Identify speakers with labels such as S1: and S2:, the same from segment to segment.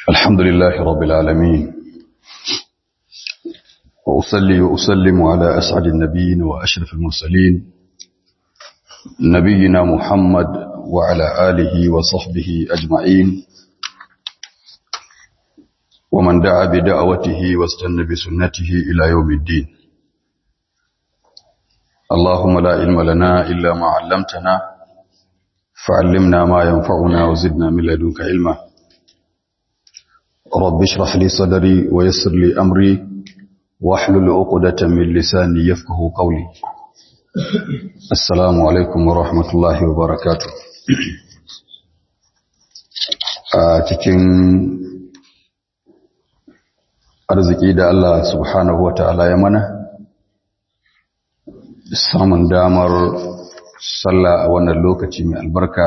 S1: الحمد لله رب العالمين وأصلي وأسلم على أسعد النبيين وأشرف المرسلين نبينا محمد وعلى آله وصحبه أجمعين ومن دعا بدعوته واستنى بسنته إلى يوم الدين اللهم لا علم لنا إلا ما علمتنا فعلمنا ما ينفعنا وزدنا من لدنك علما رب اشرح لي صدري ويسر لي أمري واحلل عقدة من لساني يفقه قولي السلام عليكم ورحمة الله وبركاته a cikin arziki da Allah subhanahu wa ta'ala ya mana samun damar sallah a wannan lokaci mai albarka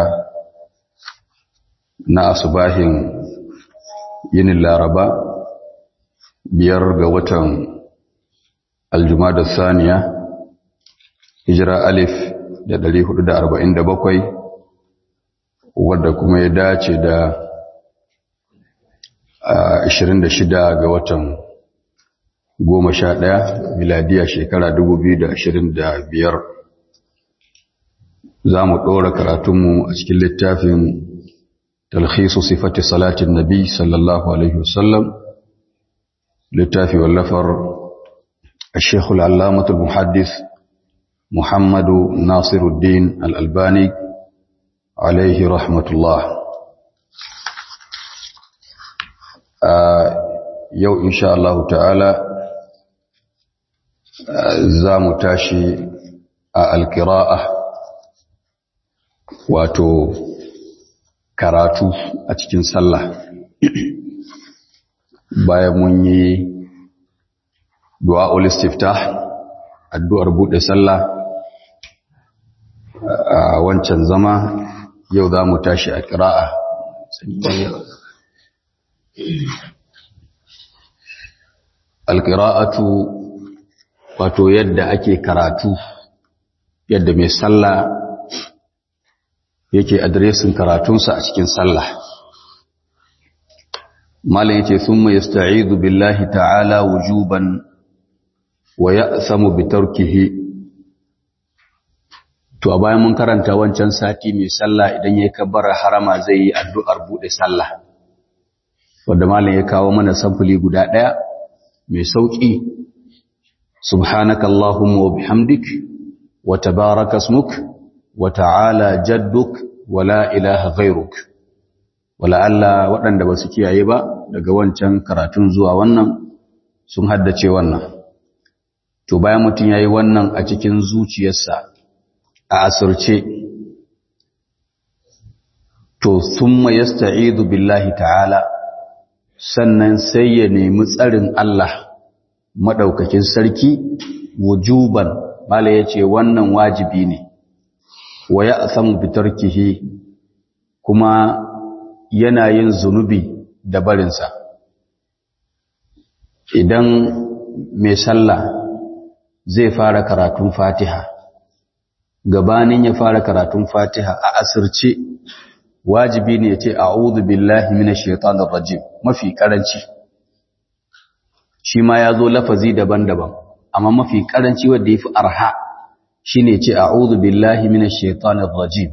S1: na asubahin yinin laraba biyar ga watan aljumada saniya hijira alif da ɗari hudu da arba'in da bakwai wadda kuma ya dace da ashirin da shida ga watan goma sha ɗaya miladiya shekara dubu biyu da ashirin da biyar za mu ɗora karatunmu a cikin littafin talhisu sifati salatin nabi sallallahu alaihi wasallam littafi wallafar الشيخ العلامة المحدث محمد ناصر الدين الألباني عليه رحمة الله يو إن شاء الله تعالى زام تاشي القراءة واتو karatu a cikin sallah bayan mun yi du'a'ul istiftah addu'ar bude sallah a wancan zama yau za mu tashi a ƙira'a alƙira'atu wato yadda ake karatu yadda mai sallah yake adresin karatunsa a cikin sallah malam yace thumma yasta'idu billahi ta'ala wujuban wa ya'samu bi tarkihi to a bayan mun karanta wancan sati mai sallah idan yayi kabbara harama zai yi addu'ar bude sallah wanda malam ya kawo mana samfuli guda daya mai sauki subhanakallahumma wa bihamdik wa tabaraka ismuk wa ta'ala jadduk wa la ilaha ghayruk wala Allah waɗanda ba su kiyaye ba daga wancan karatun zuwa wannan sun haddace wannan to bayan mutum yayi wannan a cikin zuciyarsa a asirce to thumma yasta'idu billahi ta'ala sannan sai ya nemi tsarin Allah madaukakin sarki wujuban mala yace wannan wajibi ne wa ya'samu bitarkihi kuma yana yin zunubi da barinsa idan mai sallah zai fara karatun fatiha gabanin ya fara karatun fatiha a asirce wajibi ne ya ce a'udhu billahi minash shaitanir rajim mafi karanci shi ma ya zo lafazi daban-daban amma mafi karanci wanda yafi arha shine ce a'udhu billahi minash shaitanir rajim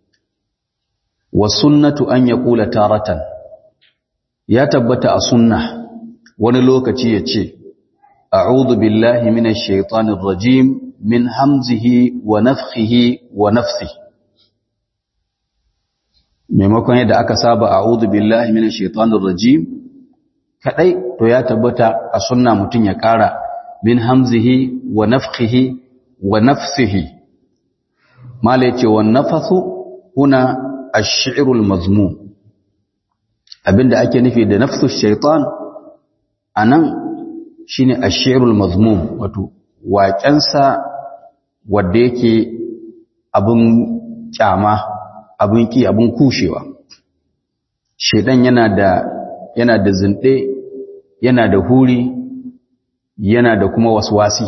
S1: wa sunnatu an yaqula taratan ya tabbata a sunna wani lokaci ya ce a'udhu billahi minash shaitanir rajim min hamzihi wa nafthihi wa nafsihi maimakon yadda aka saba a'udhu billahi minash shaitanir rajim kadai to ya tabbata a sunna mutun ya kara min hamzihi wa nafthihi wa nafsihi mala yace wa nafathu huna ash-shi'ru al-mazmum abinda ake nufi da nafsu shaitan anan shine ash-shi'ru al-mazmum wato waƙensa wanda yake abun kyama abun ki abun kushewa shedan yana da yana da zinde yana da huri yana da kuma waswasi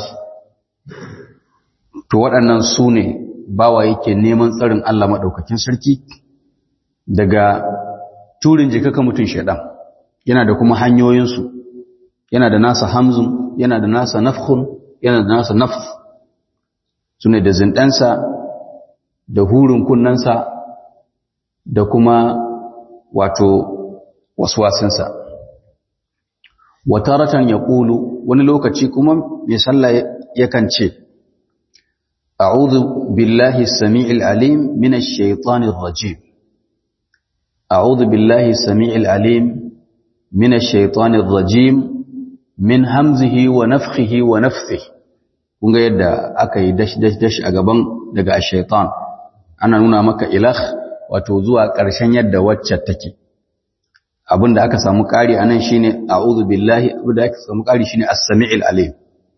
S1: to waɗannan su ne bawa yake neman tsarin Allah maɗaukakin sarki daga turin jikaka mutum shaɗan yana da kuma hanyoyinsu yana da nasa hamzun yana da nasa nafkhun yana da nasa nafs sune da zindansa da hurin kunnansa da kuma wato waswasinsa wataratan ya ƙulu wani lokaci kuma mai sallah yakan ce a'udhu billahi sami'il alim minash shaitanir rajim a'udhu billahi sami'il alim minash shaitanir rajim min hamzihi wa nafthihi wa nafthihi kun ga yadda aka yi dash dash dash a gaban daga shaitan ana nuna maka ilah wato zuwa ƙarshen yadda wacce take abinda aka samu ƙari anan shine a'udhu billahi abinda aka samu ƙari shine as-sami'il alim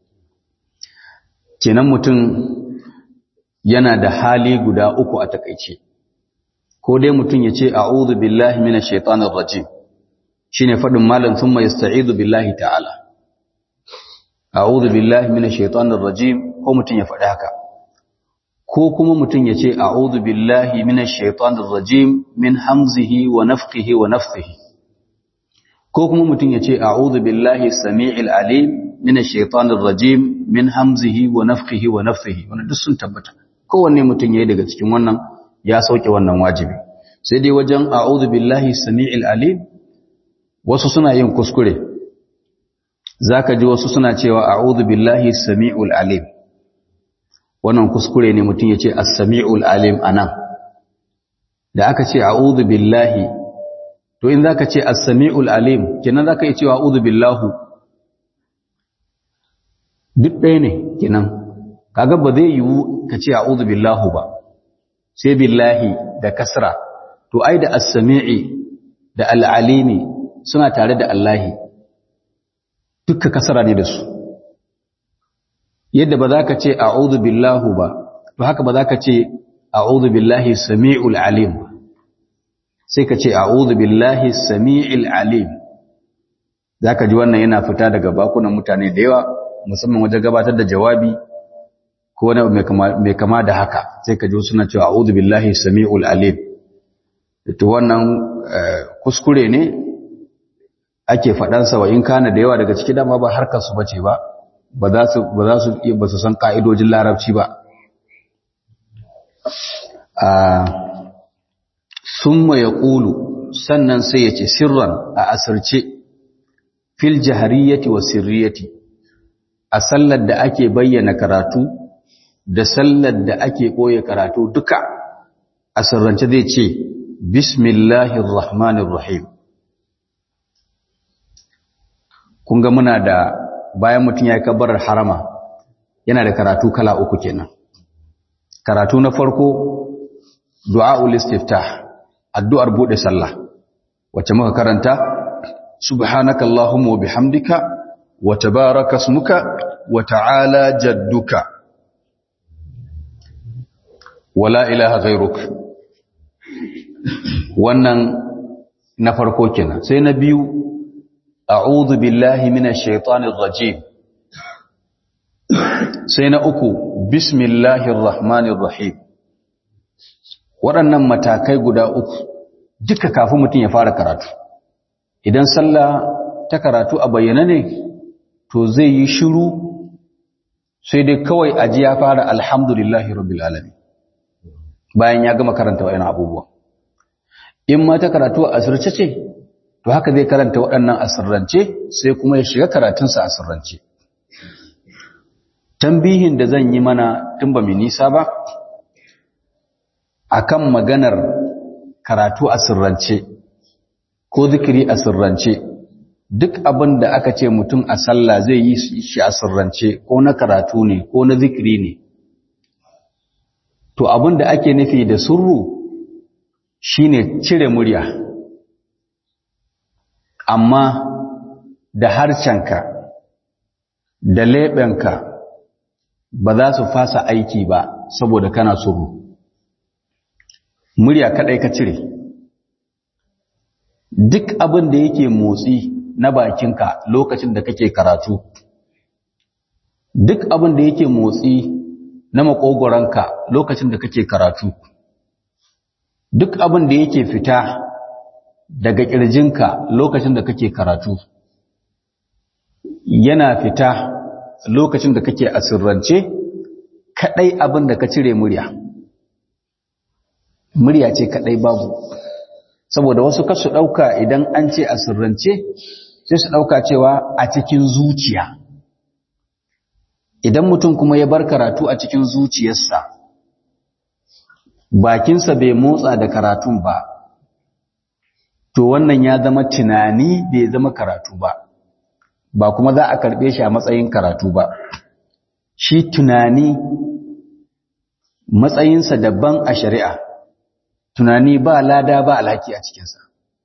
S1: kenan mutum yana da hali guda uku a takeice ko dai mutum ya ce a'udhu billahi minash shaitanir rajim shine fadin malam thumma yasta'idu billahi ta'ala a'udhu billahi minash shaitanir rajim ko mutum ya faɗi haka ko kuma mutum ya ce a'udhu billahi minash shaitanir rajim min hamzihi wa nafthihi wa nafthihi ko kuma mutum ya ce a'udhu billahi samii'il alim minash shaitanir rajim min hamzihi wa nafthihi wa nafthihi wannan duk sun tabbata kowanne mutum yayi daga cikin wannan ya sauke wannan wajibi sai dai wajen a'udhu billahi samii'il alim wasu suna yin kuskure zaka ji wasu suna cewa a'udhu billahi samii'ul alim wannan kuskure ne mutum ya ce as-sami'ul alim anan da aka ce a'udhu billahi to in zaka ce as-sami'ul alim kenan zaka yi cewa a'udhu billahu duk ɗaya ne kenan kaga ba zai yiwu ka ce a'udhu billahu ba sai billahi da kasra to ai da as-sami'i da al-alimi suna tare da Allahi dukka kasra ne da su yadda ba za ka ce a'udhu billahu ba to haka ba za ka ce a'udhu billahi sami'ul alim sai ka ce a'udhu billahi sami'il alim zaka ji wannan yana fita daga bakunan mutane da yawa musamman wajen gabatar da jawabi ko wani mai kama da haka sai ka ji suna cewa a'udhu billahi sami'ul alim to wannan kuskure ne ake faɗansa wa in kana da yawa daga ciki dama ba harkar su bace ba ba za su ba za su ba su san ka'idojin larabci ba a summa yaqulu sannan sai yace sirran a asirce fil jahariyati wa sirriyati a sallar da ake bayyana karatu da sallar da ake koye karatu duka a sirrance zai ce bismillahir rahmanir rahim kun ga muna da bayan mutum ya yi kabbarar harama yana da karatu kala uku kenan karatu na farko du'a'ul istiftah addu'ar bude sallah wacce muka karanta subhanaka allahumma wa bihamdika wa tabaraka ismuka wa ta'ala jadduka wala ilaha ghairuk wannan na farko kenan sai na biyu a'udhu billahi minash shaitanir rajim sai na uku bismillahir rahmanir rahim waɗannan matakai guda uku duka kafin mutum ya fara karatu idan sallah ta karatu a bayyana ne to zai yi shiru sai dai kawai aji ya fara alhamdulillahi rabbil alamin bayan ya gama karanta waɗannan abubuwa in ma ta karatu a asirce ce to haka zai karanta waɗannan asirrance sai kuma ya shiga karatunsa asirrance tambihin da zan yi mana tun ba mai nisa ba akan maganar karatu a sirrance ko zikiri a sirrance duk abin da aka ce mutum a sallah zai yi shi a sirrance ko na karatu ne ko na zikiri ne to abin da ake nufi da surru shine cire murya amma da harcenka da leɓenka ba za su fasa aiki ba saboda kana surru murya kaɗai ka cire duk abin da yake motsi na bakinka lokacin da kake karatu duk abin da yake motsi na makogoranka lokacin da kake karatu duk abin da yake fita daga ƙirjinka lokacin da kake karatu yana fita lokacin da kake asirrance kaɗai abin da ka cire murya murya ce kaɗai babu saboda wasu kasu ɗauka idan an ce asirrance sai su ɗauka cewa a cikin zuciya idan mutum kuma ya bar karatu a cikin zuciyarsa bakinsa bai motsa da karatun ba to wannan ya zama tunani bai zama karatu ba ba kuma za a karɓe shi a matsayin karatu ba shi tunani matsayinsa daban a shari'a tunani ba lada ba alhaki a cikinsa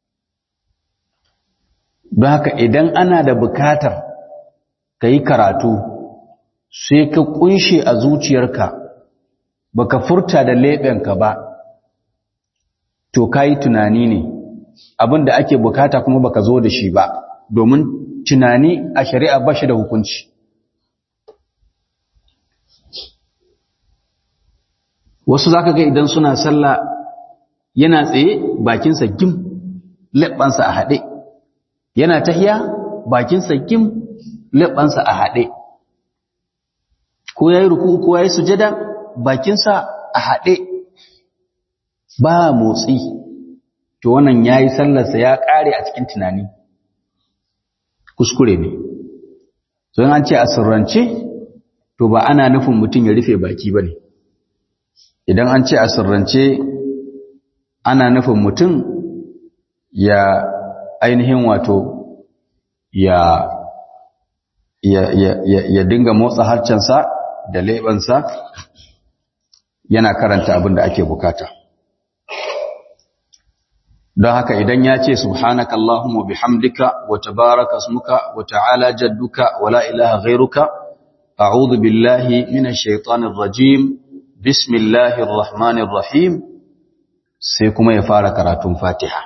S1: don haka idan ana da bukatar ka yi karatu sai ka kunshe a zuciyarka baka furta da leɓenka ba to ka yi tunani ne abin da ake bukata kuma baka zo da shi ba domin tunani a shari'a ba shi da hukunci wasu za ka ga idan suna sallah yana tsaye bakinsa gim leɓansa a haɗe yana tahiya bakinsa gim leɓansa a haɗe ko ya yi ruku ko ya yi sujada bakinsa a haɗe ba motsi to wannan ya yi sallarsa ya ƙare a cikin tunani kuskure ne so an ce a sirrance to ba ana nufin mutum ya rufe baki ba ne idan an ce a sirrance ana nufin mutum ya ainihin wato ya ya ya ya, ya dinga motsa harcensa da leɓensa yana karanta abin da ake bukata don haka idan ya ce subhanaka Allahumma bihamdika wa tabaraka ismuka wa ta'ala jadduka wa la ilaha ghairuka a'udhu billahi minash shaitanir rajim bismillahir rahmanir rahim sai kuma ya fara karatun Fatiha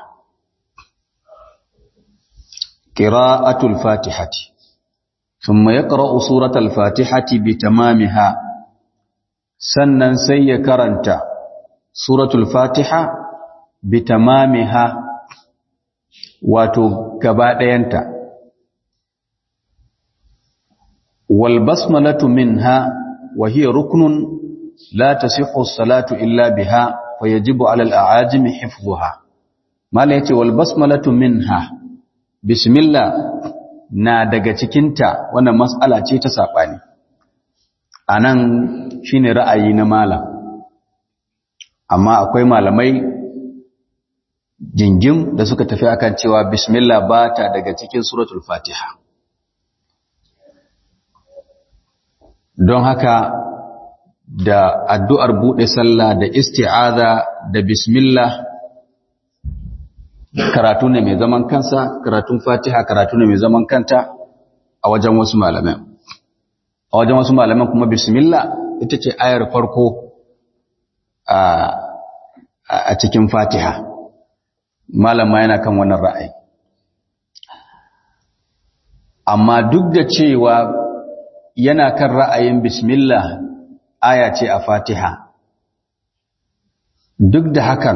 S1: qira'atul fatihati thumma yaqra'u suratal fatihati bitamamiha sannan sai ya karanta suratul fatiha bitamamiha wato gaba ɗayanta wal basmalatu minha wa hiya ruknun la tasihhu as-salatu illa biha wa yajibu 'ala al-a'ajim hifdhuha mala yace wal basmalatu minha bismillah na daga cikinta wannan mas'ala ce ta sabani anan shine ra'ayi na malam amma akwai malamai jingim da suka tafi akan cewa bismillah ba ta daga cikin suratul fatiha don haka da addu'ar buɗe sallah da isti'aza da bismillah karatu ne mai zaman kansa karatun fatiha karatu ne mai zaman kanta a wajen wasu malaman a wajen wasu malaman kuma bismillah ita ce ayar farko a cikin fatiha malama yana kan wannan ra'ayi amma duk da cewa yana kan ra'ayin bismillah aya ce a fatiha duk da hakan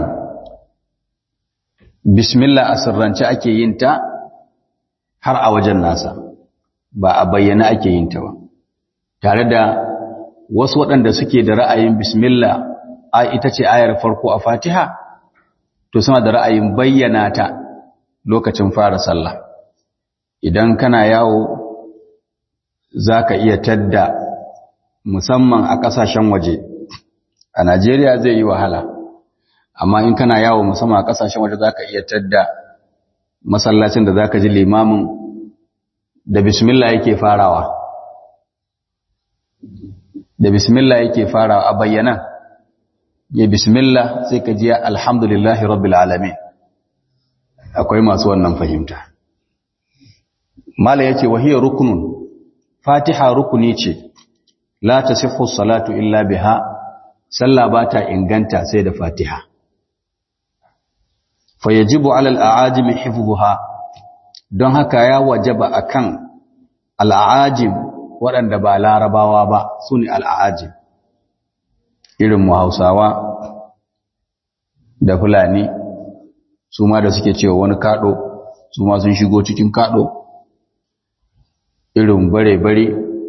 S1: bismillah a sirrance ake yin ta har a wajen nasa ba a bayyana ake yin ta ba tare da wasu waɗanda suke da ra'ayin bismillah a ita ce ayar farko a fatiha to suna da ra'ayin bayyana ta lokacin fara sallah idan kana yawo za ka iya tadda musamman a ƙasashen waje a najeriya zai yi wahala amma in kana yawo musamman a ƙasashen waje za ka iya tadda masallacin da za ka ji limamin da bismillah yake farawa da bismillah yake farawa a bayyana ya bismillah sai ka ji alhamdulillahi rabbil alamin akwai masu wannan fahimta mala yace wahiyar rukunun fatiha rukuni ce la tasihhu salatu illa biha sallah bata inganta sai da fatiha fayajibu ala al'ajim hifdhuha don haka ya wajaba akan al'ajim waɗanda ba larabawa ba sune al'ajim irin mu Hausawa da Fulani su ma da suke cewa wani kaɗo su ma sun shigo cikin kaɗo irin bare-bare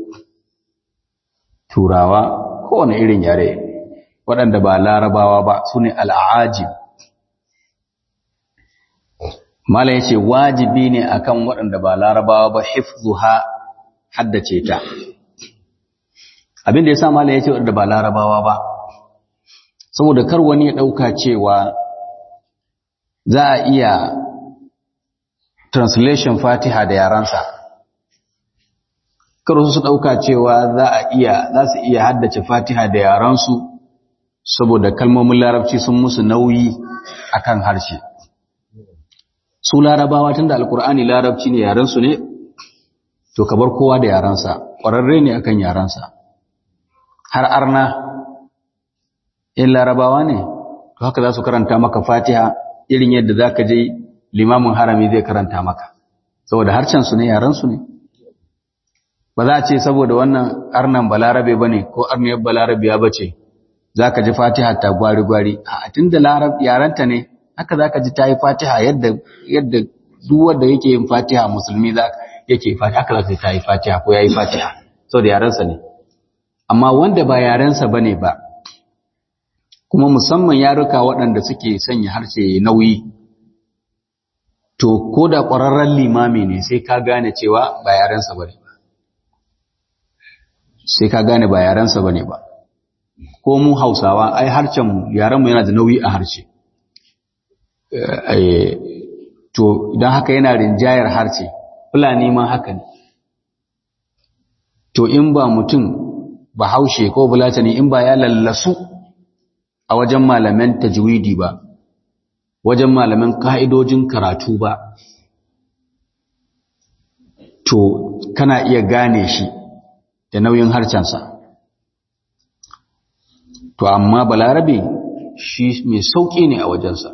S1: turawa kowane irin yare waɗanda ba larabawa ba su ne al'ajib mala ya ce wajibi ne akan waɗanda ba larabawa ba hifzu ha haddace ta abinda ya sa mala ya ce waɗanda ba larabawa ba saboda kar wani ya ɗauka cewa za a iya translation fatiha da yaransa kar su ɗauka cewa za a iya za su iya haddace fatiha da yaransu saboda kalmomin larabci sun musu nauyi akan harshe su larabawa tunda alkur'ani larabci ne yaransu ne to ka bar kowa da yaransa ƙwararre ne akan yaransa har arna in larabawa ne to haka za su karanta maka fatiha irin yadda za ka je limamin harami zai karanta maka saboda harshensu ne yaransu ne ba za a ce saboda wannan arnan balarabe ba ne ko arniyar balarabiya ba ce za ka ji fatiha ta gwari-gwari a tun da yaranta ne haka za ka ji ta yi fatiha yadda duk wanda yake yin fatiha musulmi za yake fatiha haka za ta yi fatiha ko ya yi fatiha saboda yaransa ne amma wanda ba yarensa ba ne ba kuma musamman yaruka waɗanda suke sanya harshe nauyi to ko da ƙwararren limami ne sai ka gane cewa ba yarensa ba ne ba sai ka gane ba yarensa ba ne ba ko mu hausawa ai harshen yarenmu yana da nauyi a harshe to idan haka yana rinjayar harshe fulani ma haka ne to in ba mutum ba haushe ko bulatani in ba ya lallasu a wajen malaman tajwidi ba wajen malaman ka'idojin karatu ba to kana iya gane shi da nauyin harcensa to amma balarabe shi mai sauƙi ne a wajensa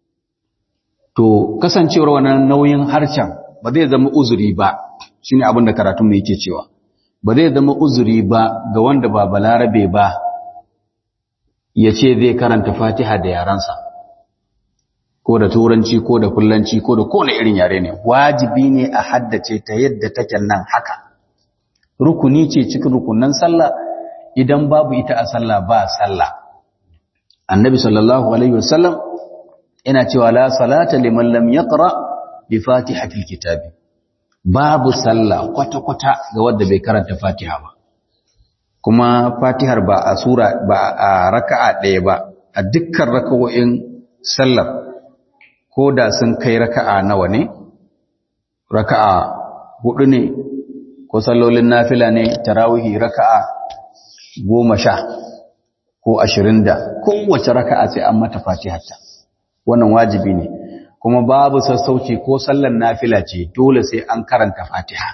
S1: to kasancewar wannan nauyin harcen ba zai zama uzuri ba shine abin da karatun mai yake cewa ba zai zama uzuri ba ga wanda ba balarabe ba ya ce zai karanta fatiha da yaransa ko da turanci ko da kullanci ko da kowane irin yare ne wajibi ne a haddace ta yadda take nan haka rukuni ce cikin rukunan sallah idan babu ita a sallah ba sallah annabi sallallahu alaihi wasallam yana cewa la salata liman lam yaqra bi fatihatil kitabi babu sallah kwata kwata ga wanda bai karanta fatiha ba kuma fatihar ba a sura ba a raka'a ɗaya ba a dukkan raka'o'in sallar ko da sun kai raka'a nawa ne raka'a hudu ne ko sallolin nafila ne tarawihi raka'a goma sha ko ashirin da kowace raka'a sai an mata fatiharta wannan wajibi ne kuma babu sassauci ko sallar nafila ce dole sai an karanta fatiha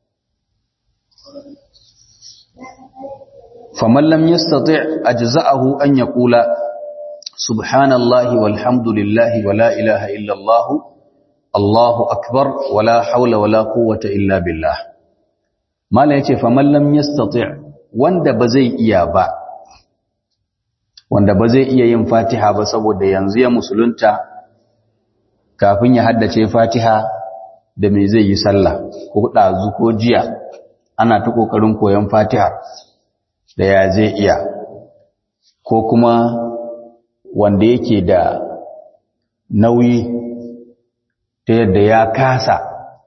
S1: faman lam yastati' ajza'ahu an yaqula subhanallahi walhamdulillahi wala ilaha illa allah allahu akbar wala hawla wala quwwata illa billah mala yace faman lam yastati' wanda ba zai iya ba wanda ba zai iya yin fatiha ba saboda yanzu ya musulunta kafin ya haddace fatiha da me zai yi sallah ko ɗazu ko jiya ana ta ƙoƙarin koyon fatiha da ya zai iya ko kuma wanda yake da nauyi ta yadda ya kasa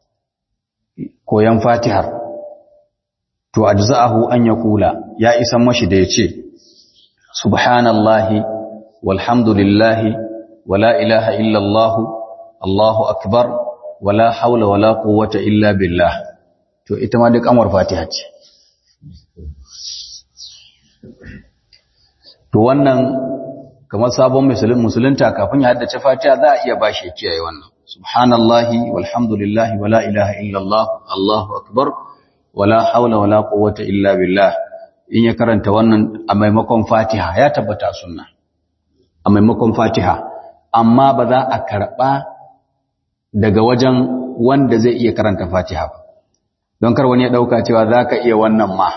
S1: koyon fatihar to ajza'ahu an yaqula ya isan mashi da yace subhanallahi walhamdulillahi wala ilaha illallah allahu akbar wala haula wala quwwata illa billah to ita ma duk amwar fatiha ce to wannan kamar sabon musulun musulunta kafin ya haddace fatiha za a iya bashi kiyaye wannan subhanallahi walhamdulillahi wala ilaha illallah allahu akbar wala haula wala quwwata illa billah in ya karanta wannan a maimakon Fatiha ya tabbata sunna a maimakon Fatiha amma ba za a karba daga wajen wanda zai iya karanta Fatiha ba don kar wani ya dauka cewa zaka iya wannan ma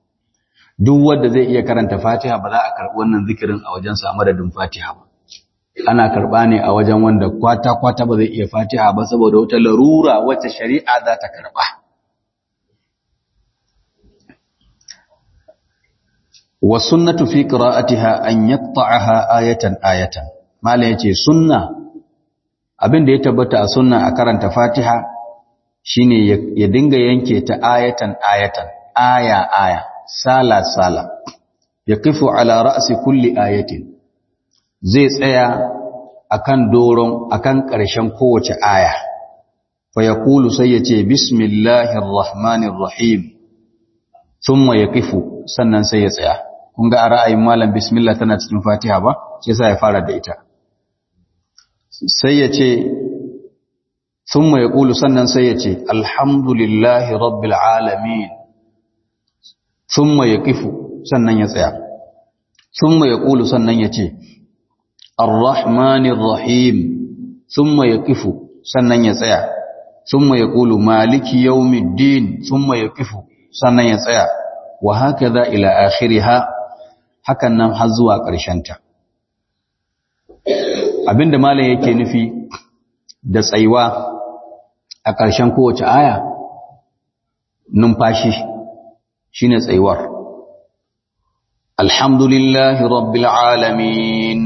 S1: duk wanda zai iya karanta Fatiha ba za a karbi wannan zikirin a wajen sa madadin Fatiha ba ana karɓa ne a wajen wanda kwata-kwata ba zai iya fatiha ba saboda wata larura wacce shari'a za ta karɓa. Wa sunnatu fi qira'atiha an yaqta'aha ayatan ayatan. Malam yace sunna abin da ya tabbata a sunna a karanta Fatiha shine ya dinga yanke ta ayatan ayatan, aya aya, sala sala. Yaqifu ala ra'si kulli ayatin. zai tsaya akan doron akan ƙarshen kowace aya fa yaqulu sai yace bismillahir rahmanir rahim thumma yaqifu sannan sai ya tsaya kun ga a ra'ayin malam bismillah tana cikin fatiha ba sai yasa ya fara da ita sai yace thumma yaqulu sannan sai yace alhamdulillahi rabbil alamin thumma yaqifu sannan ya tsaya thumma yaqulu sannan yace الرحمن الرحيم ثم يقف sannan ya tsaya thumma yaqulu maliki yawmiddin thumma yaqifu sannan ya tsaya wa hakaza ila akhiriha hakan nan har zuwa ƙarshen ta abinda malam yake nufi da tsaiwa a ƙarshen kowace aya numfashi shine tsaiwar alhamdulillahi rabbil alamin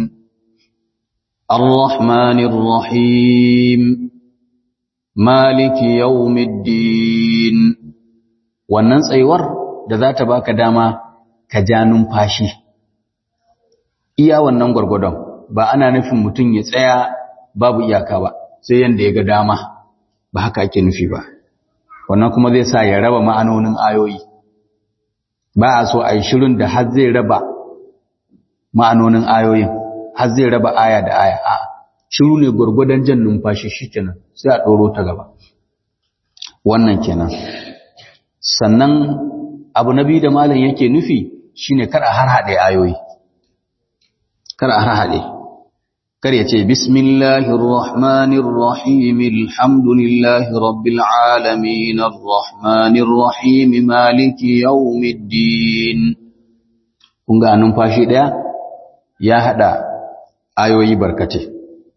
S1: الرحمن الرحيم مالك يوم الدين wannan tsayuwar da za ta baka dama ka ja numfashi iya wannan gwargwadon ba ana nufin mutum ya tsaya babu iyaka ba sai yanda ya ga dama ba haka ake nufi ba wannan kuma zai sa ya raba ma'anonin ayoyi ba a so a yi shirin da har zai raba ma'anonin ayoyin har zai raba aya da aya a shiru ne gurgudan jan numfashi shikenan sai a ɗoro ta gaba wannan kenan sannan abu na biyu da malam yake nufi shine kar a harhaɗe ayoyi kar a harhaɗe kar ya ce bismillahir rahmanir rahim alhamdulillahi rabbil alamin arrahmanir rahim maliki yawmiddin kun ga numfashi daya ya hada ayoyi barkate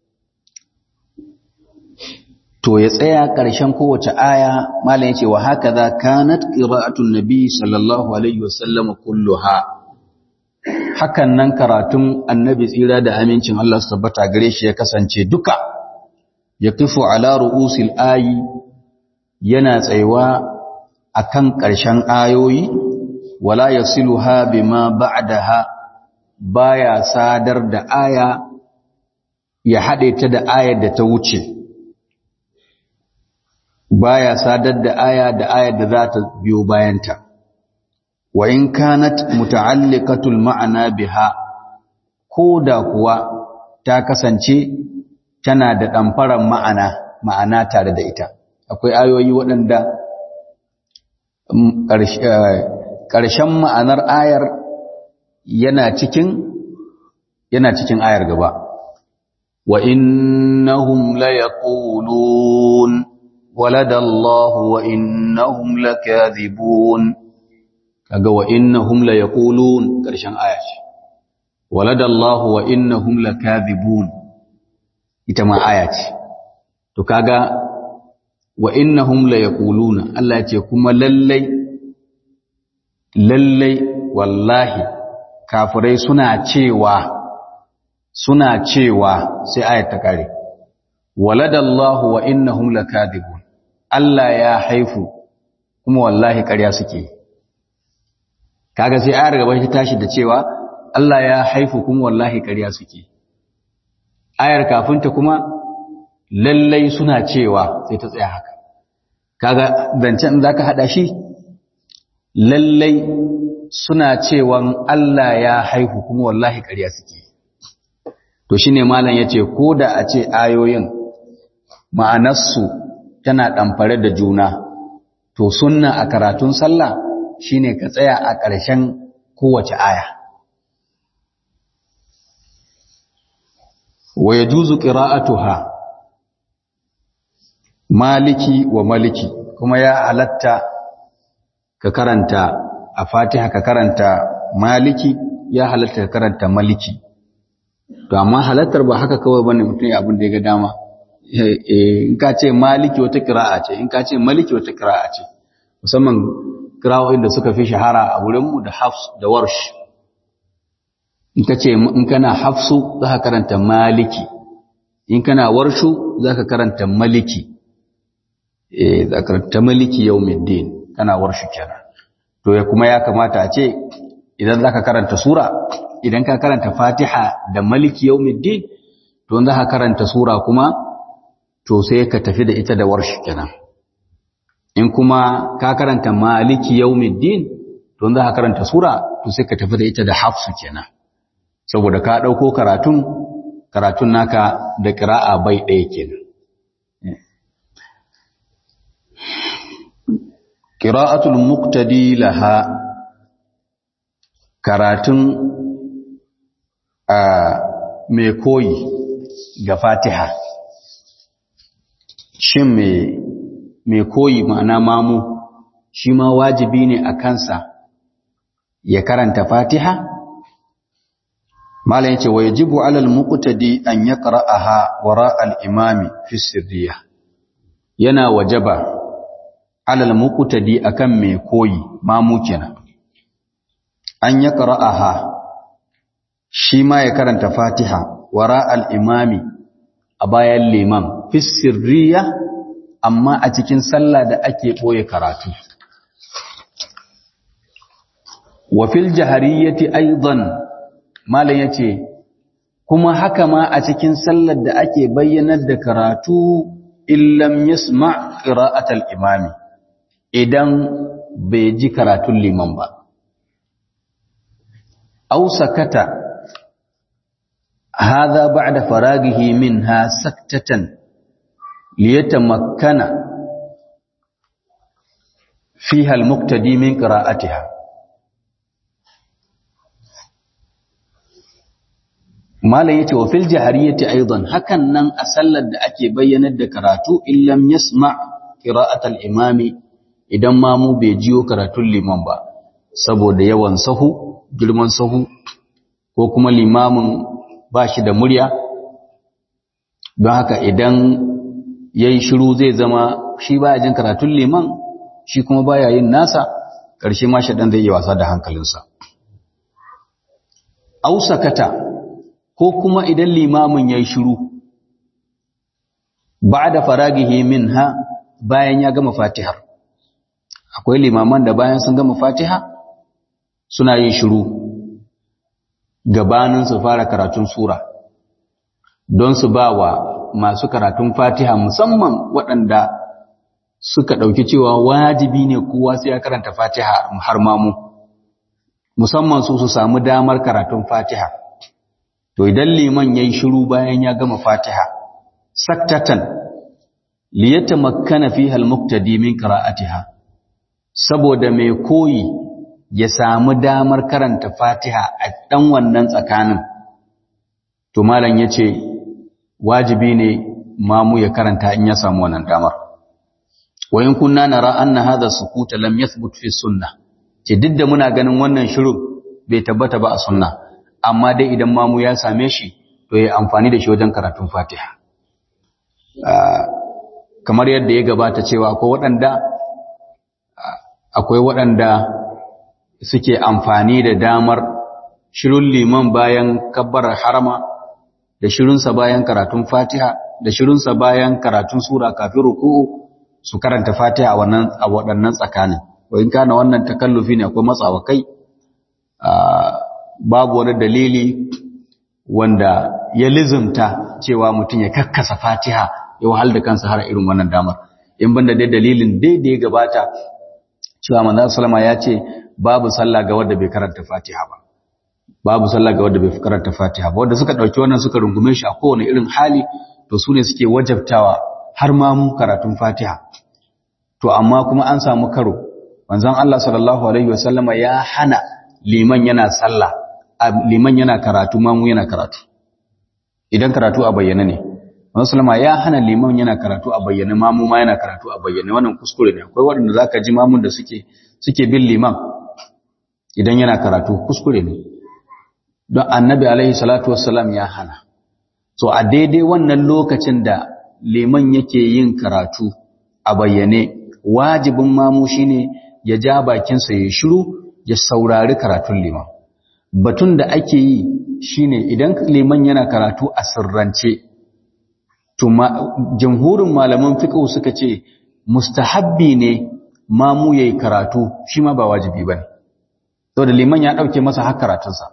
S1: to ya tsaya ƙarshen kowace aya malam yace wa hakaza kanat qira'atun nabi sallallahu alaihi wasallam kulluha hakan nan karatun annabi tsira da amincin Allah su tabbata gare shi ya kasance duka yaqifu ala ru'usil ayi yana tsayuwa akan ƙarshen ayoyi wala yasiluha bima ba'daha baya sadar da aya ya haɗe ta da ayar da ta wuce baya sadar da aya da ayar da za ta biyo bayanta wa in kanat muta'alliqatul ma'ana biha ko da kuwa ta kasance tana da ɗamfaran ma'ana ma'ana tare da ita akwai ayoyi waɗanda ƙarshen ma'anar ayar yana cikin yana cikin ayar gaba wa innahum la yaqulun waladallahu wa innahum lakathibun kaga wa innahum la yaqulun karshen aya ce waladallahu wa innahum lakathibun ita ma aya ce to kaga wa innahum la yaquluna Allah ya ce kuma lallai lallai wallahi kafirai suna cewa suna cewa sai ayat ta kare waladallahu wa innahum lakadibun Allah ya haifu kuma wallahi ƙarya suke kaga sai ayar gaba ta tashi da cewa Allah ya haifu kuma wallahi ƙarya suke ayar kafinta kuma lallai suna cewa sai ta tsaya haka kaga zancen zaka hada shi lallai suna cewan Allah ya haihu kuma wallahi ƙarya suke to shine malam yace ko da a ce ayoyin ma'anarsu tana ɗamfare da juna to sunna a karatun sallah shine ka tsaya a ƙarshen kowace aya wa yajuzu qira'atuha maliki wa maliki kuma ya halatta ka karanta a fatiha ka karanta maliki ya halatta ka karanta maliki to amma halattar ba haka kawai bane mutum ya abin da ya ga dama in ka ce maliki wata kira'a ce in ka ce maliki wata kira'a ce musamman kira'o'in da suka fi shahara a wurinmu da hafs da warsh in ka ce in kana hafsu za ka karanta maliki in kana warshu za ka karanta maliki eh za ka karanta maliki yawmiddin kana warshu kenan to ya kuma ya kamata a ce idan za ka karanta sura idan ka karanta fatiha da maliki yawmiddin to za ka karanta sura kuma to sai ka tafi da ita da warshi kenan in kuma ka karanta maliki yawmiddin to za ka karanta sura to sai ka tafi da ita da hafsu kenan saboda ka dauko karatun karatun naka da qira'a bai ɗaya kenan qira'atul muqtadi laha karatun a mai koyi ga fatiha shin mai koyi ma'ana mamu shi ma wajibi ne a kansa ya karanta fatiha malam yace wa yajibu alal muqtadi an yaqra'aha wara al-imami fi sirriya yana wajaba alal muqtadi akan mai koyi mamu kenan an yaqra'aha shi ma ya karanta fatiha wara al-imami a bayan liman fi sirriya amma a cikin sallah da ake ɓoye karatu wa fil jahariyati aidan malam yace kuma haka ma a cikin sallar da ake bayyanar da karatu illam yasma qira'atal imami idan bai ji karatun liman ba aw sakata hadha ba'da faragihi minha saktatan liyatamakkana fiha al-muqtadi min qira'atiha malam yace wa fil jahariyati aidan hakan nan a sallar da ake bayyanar da karatu illam yasma qira'at al-imami idan ma mu bai jiyo karatun liman ba saboda yawan sahu girman sahu ko kuma limamin ba shi da murya don haka idan yayi shiru zai zama shi baya jin karatun liman shi kuma baya yin nasa ƙarshe ma shaɗan zai yi wasa da hankalinsa ausakata ko kuma idan limamin ya yi shiru ba da faragihi min ha bayan ya gama fatihar akwai limaman da bayan sun gama fatiha suna yin shiru gabanin su fara karatun sura don su ba wa masu karatun fatiha musamman waɗanda suka ɗauki cewa wajibi ne kowa sai ya karanta fatiha har mamu musamman su su samu damar karatun fatiha to idan liman yayi shiru bayan ya gama Fatiha saktatan liyatamakkana fiha almuqtadi min qira'atiha saboda mai koyi ya samu damar karanta Fatiha a dan wannan tsakanin to malam yace wajibi ne mamu ya karanta in ya samu wannan damar wa in kunna nara anna hadha sukuta lam yathbut fi sunnah ce duk da muna ganin wannan shiru bai tabbata ba a sunna amma dai idan mamu ya same shi to ya amfani da shi wajen karatun fatiha kamar yadda ya gabata cewa akwai waɗanda akwai waɗanda suke amfani da damar shirin liman bayan kabbarar harama da shirinsa bayan karatun fatiha da shirinsa bayan karatun sura kafin ruku'u su karanta fatiha a waɗannan tsakanin wa in kana wannan takallufi ne akwai matsawa kai babu wani dalili wanda ya lizumta cewa mutum ya kakkasa fatiha ya wahal da kansa har irin wannan damar in banda dai dalilin daidai gabata cewa manzo sallama ya ce babu sallah ga wanda bai karanta fatiha ba babu sallah ga wanda bai karanta fatiha ba wanda suka dauki wannan suka rungume shi a kowane irin hali to su ne suke wajabtawa har ma mu karatun fatiha to amma kuma an samu karo manzon Allah sallallahu alaihi wasallama ya hana liman yana sallah liman yana karatu mamu yana karatu idan karatu a bayyana ne musulma ya hana liman yana karatu a bayyana mamu ma yana karatu a bayyana wannan kuskure ne akwai waɗanda zaka ji mamun da suke suke bin liman idan yana karatu kuskure ne don annabi alaihi salatu wassalam ya hana so a daidai wannan lokacin da liman yake yin karatu a bayyane wajibin mamu shine ya ja bakinsa ya shiru ya saurari karatun liman batun da ake yi shine idan liman yana karatu a sirrance to jamhurin malaman fiqh suka ce mustahabbi ne mamu yayi karatu shi ma ba wajibi bane to da liman ya dauke masa har karatunsa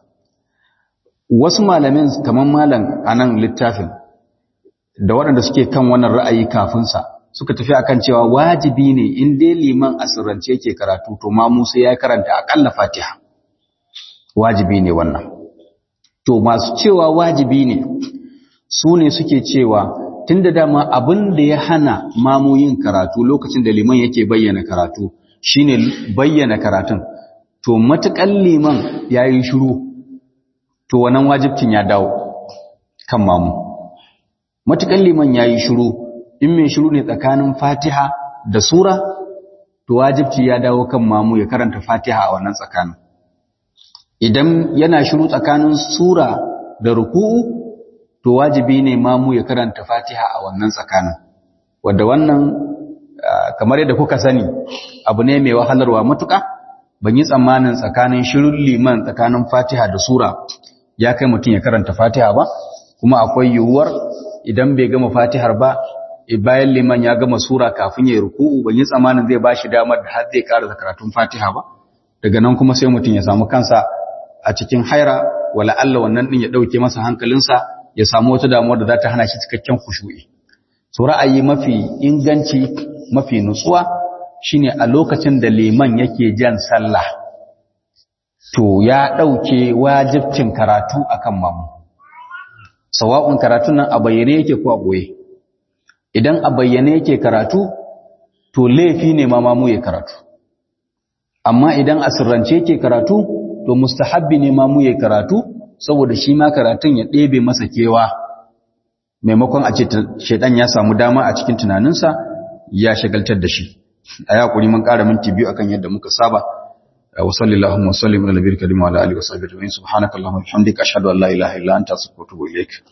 S1: wasu malamin kaman malam anan littafin da waɗanda suke kan wannan ra'ayi kafin sa suka tafi akan cewa wajibi ne in dai liman a sirrance yake karatu to mamu sai ya karanta akalla Fatiha wajibi ne wannan to masu cewa wajibi ne su ne suke cewa tunda dama abin da ya hana mamu yin karatu lokacin da liman yake bayyana karatu shine bayyana karatun to matukan liman yayi shiru to wannan wajibcin ya dawo kan mamu matukan liman yayi shiru in mai shiru ne tsakanin Fatiha da sura to wajibci ya dawo kan mamu ya karanta Fatiha a wannan tsakanin idan yana shiru tsakanin sura da ruku'u to wajibi ne mamu ya karanta Fatiha a wannan tsakanin wanda wannan kamar yadda kuka sani abu ne mai wahalarwa matuƙa ban yi tsammanin tsakanin shirun liman tsakanin Fatiha da sura ya kai mutum ya karanta Fatiha ba kuma akwai yiwuwar idan bai gama Fatihar ba bayan liman ya gama sura kafin ya ruku'u ban yi tsammanin zai bashi damar da har zai karanta karatun Fatiha ba daga nan kuma sai mutum ya samu kansa a cikin haira wala Allah wannan din ya dauke masa hankalinsa ya samu wata damuwa da za ta hana shi cikakken khushu'i so ra'ayi mafi inganci mafi nutsuwa shine a lokacin da liman yake jan sallah to ya dauke wajibcin karatu akan mamu sawa'un karatun nan a bayyane yake ko a boye idan a bayyane yake karatu to laifi ne ma mamu ya karatu amma idan a sirrance yake karatu to mustahabbi ne ma mu yi karatu saboda shi ma karatun ya ɗebe masa kewa maimakon a ce shaidan ya samu dama a cikin tunaninsa ya shagaltar da shi a yaƙuri mun ƙara minti biyu akan yadda muka saba wa sallallahu wa sallim ala nabiyil karim wa ala alihi wa sahbihi subhanakallahumma wa bihamdika ashhadu an la ilaha illa anta astaghfiruka wa atubu ilaik